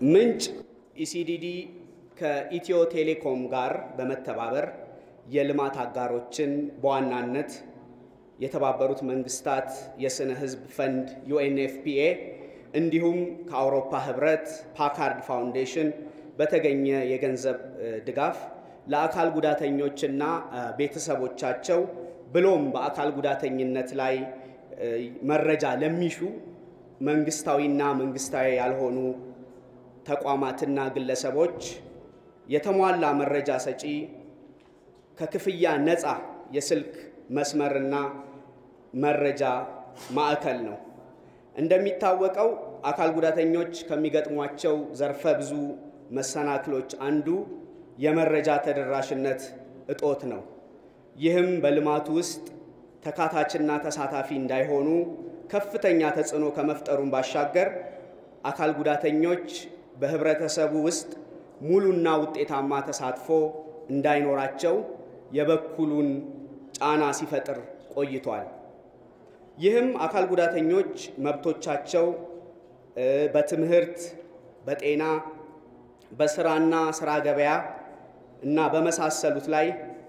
ምንጭ ኢሲዲዲ ከኢትዮ ቴሌኮም ጋር በመተባበር የልማት አጋሮችን በዋናነት የተባበሩት መንግስታት የስነ ህዝብ ፈንድ ዩኤንኤፍፒኤ እንዲሁም ከአውሮፓ ህብረት ፓካርድ ፋውንዴሽን በተገኘ የገንዘብ ድጋፍ ለአካል ጉዳተኞችና ቤተሰቦቻቸው ብሎም በአካል ጉዳተኝነት ላይ መረጃ ለሚሹ መንግስታዊና መንግስታዊ ያልሆኑ ተቋማትና ግለሰቦች የተሟላ መረጃ ሰጪ ከክፍያ ነፃ የስልክ መስመርና መረጃ ማዕከል ነው። እንደሚታወቀው አካል ጉዳተኞች ከሚገጥሟቸው ዘርፈ ብዙ መሰናክሎች አንዱ የመረጃ ተደራሽነት እጦት ነው። ይህም በልማቱ ውስጥ ተካታችና ተሳታፊ እንዳይሆኑ ከፍተኛ ተጽዕኖ ከመፍጠሩን ባሻገር አካል ጉዳተኞች በህብረተሰቡ ውስጥ ሙሉና ውጤታማ ተሳትፎ እንዳይኖራቸው የበኩሉን ጫና ሲፈጥር ቆይቷል። ይህም አካል ጉዳተኞች መብቶቻቸው በትምህርት፣ በጤና፣ በስራና ስራ ገበያ እና በመሳሰሉት ላይ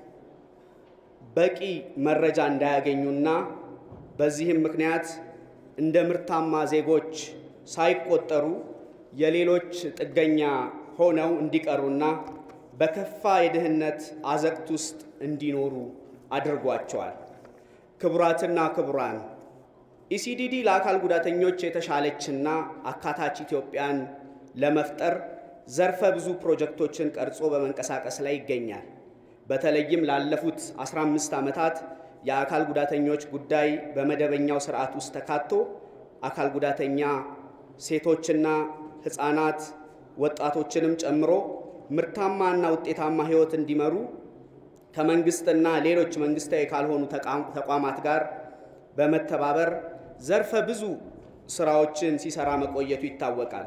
በቂ መረጃ እንዳያገኙና በዚህም ምክንያት እንደ ምርታማ ዜጎች ሳይቆጠሩ የሌሎች ጥገኛ ሆነው እንዲቀሩና በከፋ የድህነት አዘቅት ውስጥ እንዲኖሩ አድርጓቸዋል። ክቡራትና ክቡራን፣ ኢሲዲዲ ለአካል ጉዳተኞች የተሻለችና አካታች ኢትዮጵያን ለመፍጠር ዘርፈ ብዙ ፕሮጀክቶችን ቀርጾ በመንቀሳቀስ ላይ ይገኛል። በተለይም ላለፉት 15 ዓመታት የአካል ጉዳተኞች ጉዳይ በመደበኛው ስርዓት ውስጥ ተካቶ አካል ጉዳተኛ ሴቶችና ሕፃናት ወጣቶችንም ጨምሮ ምርታማና ውጤታማ ሕይወት እንዲመሩ ከመንግስትና ሌሎች መንግስታዊ ካልሆኑ ተቋማት ጋር በመተባበር ዘርፈ ብዙ ስራዎችን ሲሰራ መቆየቱ ይታወቃል።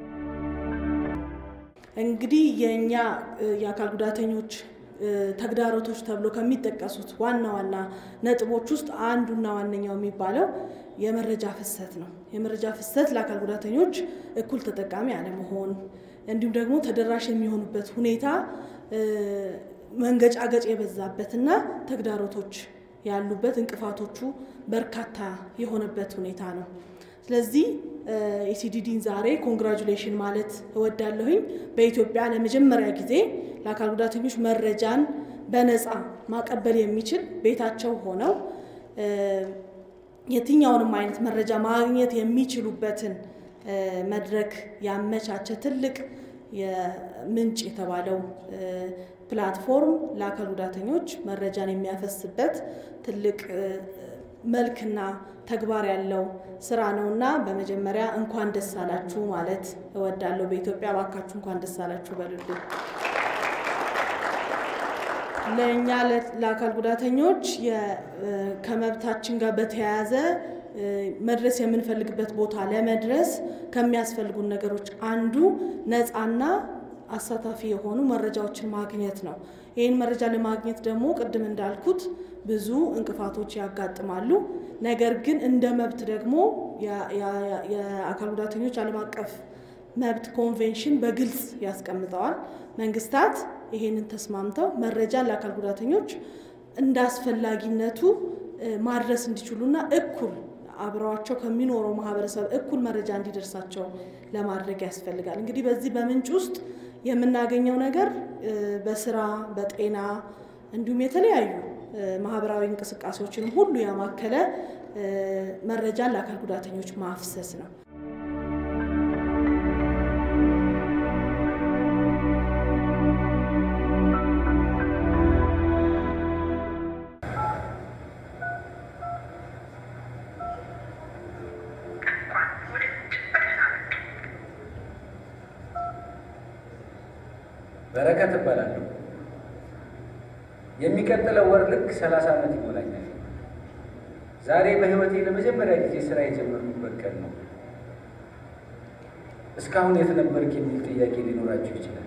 እንግዲህ የእኛ የአካል ጉዳተኞች ተግዳሮቶች ተብሎ ከሚጠቀሱት ዋና ዋና ነጥቦች ውስጥ አንዱና ዋነኛው የሚባለው የመረጃ ፍሰት ነው። የመረጃ ፍሰት ለአካል ጉዳተኞች እኩል ተጠቃሚ አለመሆን እንዲሁም ደግሞ ተደራሽ የሚሆኑበት ሁኔታ መንገጫገጭ የበዛበትና ተግዳሮቶች ያሉበት እንቅፋቶቹ በርካታ የሆነበት ሁኔታ ነው። ስለዚህ ኢሲዲዲን ዛሬ ኮንግራጁሌሽን ማለት እወዳለሁኝ። በኢትዮጵያ ለመጀመሪያ ጊዜ ለአካል ጉዳተኞች መረጃን በነፃ ማቀበል የሚችል ቤታቸው ሆነው የትኛውንም አይነት መረጃ ማግኘት የሚችሉበትን መድረክ ያመቻቸ ትልቅ የምንጭ የተባለው ፕላትፎርም ለአካል ጉዳተኞች መረጃን የሚያፈስበት ትልቅ መልክና ተግባር ያለው ስራ ነው እና በመጀመሪያ እንኳን ደስ አላችሁ ማለት እወዳለሁ። በኢትዮጵያ እባካችሁ እንኳን ደስ አላችሁ በሉልኝ። ለእኛ ለአካል ጉዳተኞች ከመብታችን ጋር በተያያዘ መድረስ የምንፈልግበት ቦታ ለመድረስ ከሚያስፈልጉን ነገሮች አንዱ ነፃና አሳታፊ የሆኑ መረጃዎችን ማግኘት ነው። ይህን መረጃ ለማግኘት ደግሞ ቅድም እንዳልኩት ብዙ እንቅፋቶች ያጋጥማሉ። ነገር ግን እንደ መብት ደግሞ የአካል ጉዳተኞች ዓለም አቀፍ መብት ኮንቬንሽን በግልጽ ያስቀምጠዋል። መንግስታት ይሄንን ተስማምተው መረጃን ለአካል ጉዳተኞች እንደ አስፈላጊነቱ ማድረስ እንዲችሉና እኩል አብረዋቸው ከሚኖረው ማህበረሰብ እኩል መረጃ እንዲደርሳቸው ለማድረግ ያስፈልጋል። እንግዲህ በዚህ በምንጭ ውስጥ የምናገኘው ነገር በስራ በጤና እንዲሁም የተለያዩ ማህበራዊ እንቅስቃሴዎችን ሁሉ ያማከለ መረጃን ለአካል ጉዳተኞች ማፍሰስ ነው። በረከት እባላለሁ። የሚቀጥለው ወር ልክ ሰላሳ ዓመት ይሞላኛል። ዛሬ በህይወቴ ለመጀመሪያ ጊዜ ስራ የጀመርኩበት ቀን ነው። እስካሁን የት ነበርክ የሚል ጥያቄ ሊኖራችሁ ይችላል።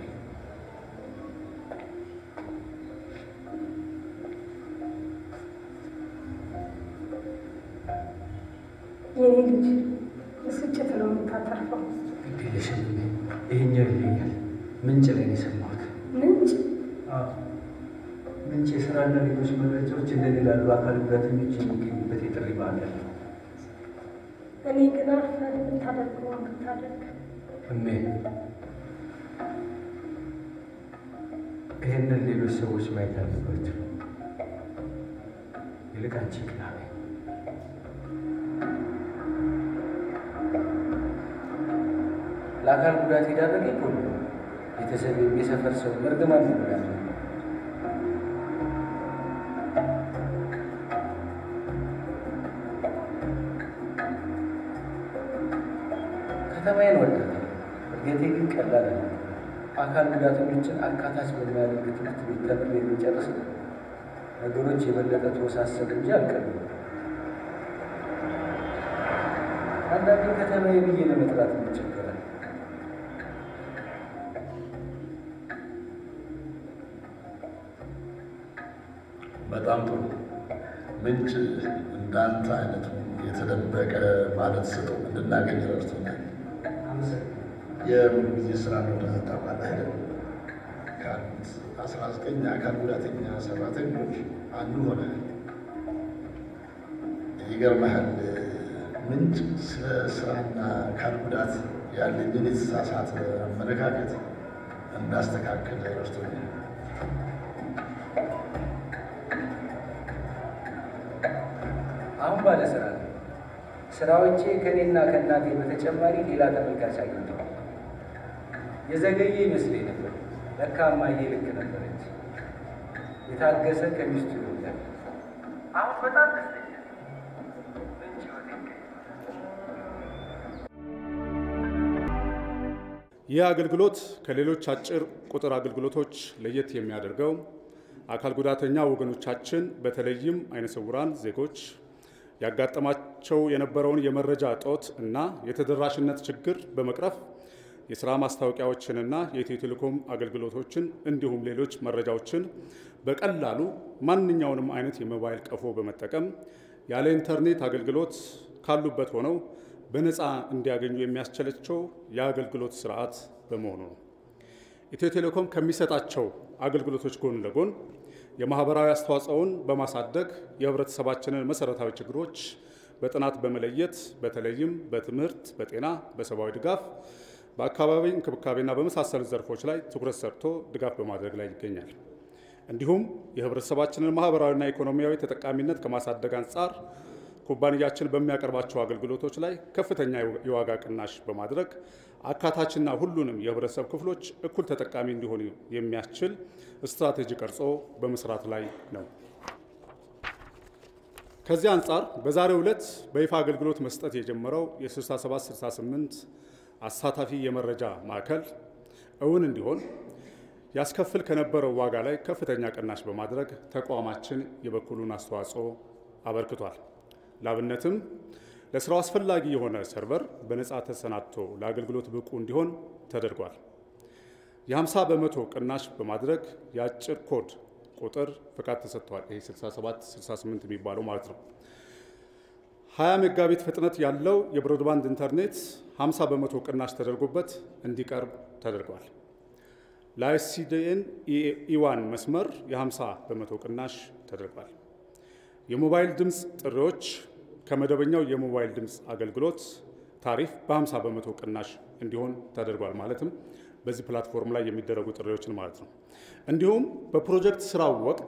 የኔ ልጅ ብስጭት ነው የምታተርፈው። ግድ የለሽም ይሄኛው ይለኛል። ምንጭ ላይ ነው የሰማሁት። ምንጭ አዎ፣ ምንጭ የስራና ሌሎች መረጃዎች እንደሌላ ላሉ አካል ጉዳተኞች የሚገኙበት የጥሪ ማዕከል ነው። እኔ ግን አርፈህ የምታደርገውን ብታደርግ እሜ ይህንን ሌሎች ሰዎች ማየት አለባቸው። ይልቅ አንቺ ቅና በይ። ለአካል ጉዳት የዳረገኝ ሁሉ ቤተሰብ፣ የሰፈር ሰው እርግማን ነው ያለ ከተማዬን ወዳታለሁ። እድገቴ ግን ቀላል ነው። አካል ጉዳተኞችን አካታች በሚያደርግ ትምህርት ቤት ተምሬ የሚጨርስ ነው። ነገሮች የበለጠ ተወሳሰብ እንጂ አልቀሉም። አንዳንዴ ከተማዬ ብዬ ለመጥራት እንቸገራል። በጣም ጥሩ። ምንጭ እንዳንተ አይነቱ የተደበቀ ማለት ስጠው እንድናገኝ ረድቶናል። የሙሉ ጊዜ ስራ እንደሆነ ታውቃለህ አይደል? ካሉት አስራ ዘጠኝ አካል ጉዳተኛ ሰራተኞች አንዱ ሆነ። ይገርመሃል፣ ምንጭ ስለ ስራና አካል ጉዳት ያለኝን የተሳሳተ አመለካከት እንዳስተካከል ረድቶኛል። አሁን ባለ ስራ ነው። ስራዎቼ ከእኔና ከእናቴ በተጨማሪ ሌላ ተመልካች አግኝተዋል። የዘገየ ይመስለኝ ነበር። ለካ እማዬ ልክ ነበረች። የታገሰ ከሚስቱ ይወዳል። አሁን በጣም ደስተኛ ነኝ። ምንጭ ህይወቴ ይህ አገልግሎት ከሌሎች አጭር ቁጥር አገልግሎቶች ለየት የሚያደርገው አካል ጉዳተኛ ወገኖቻችን በተለይም አይነ ስውራን ዜጎች ያጋጠማቸው የነበረውን የመረጃ እጦት እና የተደራሽነት ችግር በመቅረፍ የስራ ማስታወቂያዎችንና የኢትዮ ቴሌኮም አገልግሎቶችን እንዲሁም ሌሎች መረጃዎችን በቀላሉ ማንኛውንም አይነት የሞባይል ቀፎ በመጠቀም ያለ ኢንተርኔት አገልግሎት ካሉበት ሆነው በነፃ እንዲያገኙ የሚያስችላቸው የአገልግሎት ስርዓት በመሆኑ ነው። ኢትዮ ቴሌኮም ከሚሰጣቸው አገልግሎቶች ጎን ለጎን የማህበራዊ አስተዋጽኦውን በማሳደግ የህብረተሰባችንን መሰረታዊ ችግሮች በጥናት በመለየት በተለይም በትምህርት፣ በጤና፣ በሰብአዊ ድጋፍ፣ በአካባቢ እንክብካቤና በመሳሰሉት ዘርፎች ላይ ትኩረት ሰርቶ ድጋፍ በማድረግ ላይ ይገኛል። እንዲሁም የህብረተሰባችንን ማህበራዊና ኢኮኖሚያዊ ተጠቃሚነት ከማሳደግ አንጻር ኩባንያችን በሚያቀርባቸው አገልግሎቶች ላይ ከፍተኛ የዋጋ ቅናሽ በማድረግ አካታችና ሁሉንም የህብረተሰብ ክፍሎች እኩል ተጠቃሚ እንዲሆኑ የሚያስችል ስትራቴጂ ቀርጾ በመስራት ላይ ነው። ከዚህ አንጻር በዛሬው ዕለት በይፋ አገልግሎት መስጠት የጀመረው የ6768 አሳታፊ የመረጃ ማዕከል እውን እንዲሆን ያስከፍል ከነበረው ዋጋ ላይ ከፍተኛ ቅናሽ በማድረግ ተቋማችን የበኩሉን አስተዋጽኦ አበርክቷል። ላብነትም ለስራው አስፈላጊ የሆነ ሰርቨር በነፃ ተሰናድቶ ለአገልግሎት ብቁ እንዲሆን ተደርጓል። የ50 በመቶ ቅናሽ በማድረግ የአጭር ኮድ ቁጥር ፍቃድ ተሰጥቷል። ይሄ 67 68 የሚባለው ማለት ነው። 20 ሜጋቢት ፍጥነት ያለው የብሮድባንድ ኢንተርኔት 50 በመቶ ቅናሽ ተደርጎበት እንዲቀርብ ተደርጓል። ለአይሲዲኤን ኢዋን መስመር የ50 በመቶ ቅናሽ ተደርጓል። የሞባይል ድምፅ ጥሪዎች ከመደበኛው የሞባይል ድምፅ አገልግሎት ታሪፍ በ50 በመቶ ቅናሽ እንዲሆን ተደርጓል። ማለትም በዚህ ፕላትፎርም ላይ የሚደረጉ ጥሪዎችን ማለት ነው። እንዲሁም በፕሮጀክት ስራው ወቅት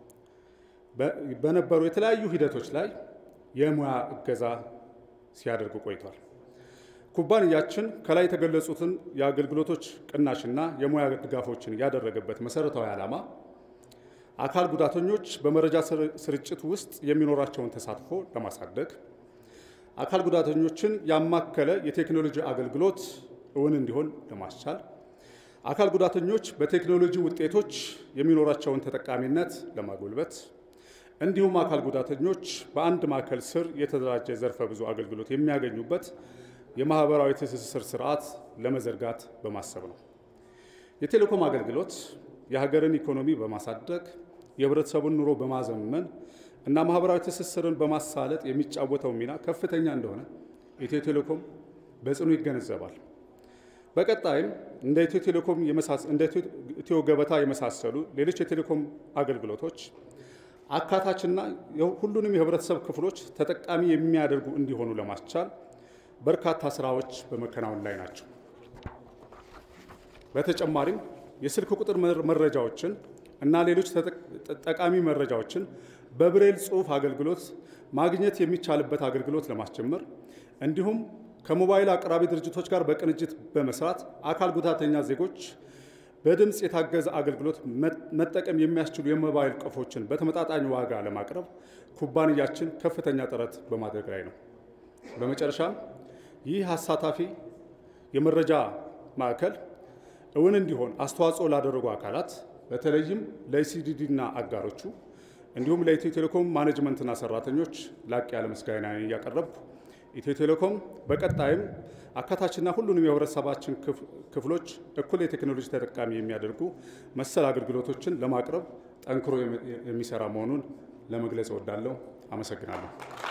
በነበሩ የተለያዩ ሂደቶች ላይ የሙያ እገዛ ሲያደርጉ ቆይቷል። ኩባንያችን ከላይ የተገለጹትን የአገልግሎቶች ቅናሽና የሙያ ድጋፎችን ያደረገበት መሰረታዊ ዓላማ አካል ጉዳተኞች በመረጃ ስርጭት ውስጥ የሚኖራቸውን ተሳትፎ ለማሳደግ አካል ጉዳተኞችን ያማከለ የቴክኖሎጂ አገልግሎት እውን እንዲሆን ለማስቻል አካል ጉዳተኞች በቴክኖሎጂ ውጤቶች የሚኖራቸውን ተጠቃሚነት ለማጎልበት እንዲሁም አካል ጉዳተኞች በአንድ ማዕከል ስር የተደራጀ ዘርፈ ብዙ አገልግሎት የሚያገኙበት የማህበራዊ ትስስር ስርዓት ለመዘርጋት በማሰብ ነው። የቴሌኮም አገልግሎት የሀገርን ኢኮኖሚ በማሳደግ የህብረተሰቡን ኑሮ በማዘመን እና ማህበራዊ ትስስርን በማሳለጥ የሚጫወተው ሚና ከፍተኛ እንደሆነ ኢትዮ ቴሌኮም በጽኑ ይገነዘባል። በቀጣይም እንደ ኢትዮ ቴሌኮም እንደ ኢትዮ ገበታ የመሳሰሉ ሌሎች የቴሌኮም አገልግሎቶች አካታችና ሁሉንም የህብረተሰብ ክፍሎች ተጠቃሚ የሚያደርጉ እንዲሆኑ ለማስቻል በርካታ ስራዎች በመከናወን ላይ ናቸው። በተጨማሪም የስልክ ቁጥር መረጃዎችን እና ሌሎች ጠቃሚ መረጃዎችን በብሬል ጽሑፍ አገልግሎት ማግኘት የሚቻልበት አገልግሎት ለማስጀመር እንዲሁም ከሞባይል አቅራቢ ድርጅቶች ጋር በቅንጅት በመስራት አካል ጉዳተኛ ዜጎች በድምፅ የታገዘ አገልግሎት መጠቀም የሚያስችሉ የሞባይል ቀፎችን በተመጣጣኝ ዋጋ ለማቅረብ ኩባንያችን ከፍተኛ ጥረት በማድረግ ላይ ነው። በመጨረሻም ይህ አሳታፊ የመረጃ ማዕከል እውን እንዲሆን አስተዋጽኦ ላደረጉ አካላት በተለይም ለኢሲዲዲ እና አጋሮቹ እንዲሁም ለኢትዮ ቴሌኮም ማኔጅመንትና ሰራተኞች ላቅ ያለ ምስጋና እያቀረብኩ ኢትዮ ቴሌኮም በቀጣይም አካታችና ሁሉንም የህብረተሰባችን ክፍሎች እኩል የቴክኖሎጂ ተጠቃሚ የሚያደርጉ መሰል አገልግሎቶችን ለማቅረብ ጠንክሮ የሚሰራ መሆኑን ለመግለጽ እወዳለሁ። አመሰግናለሁ።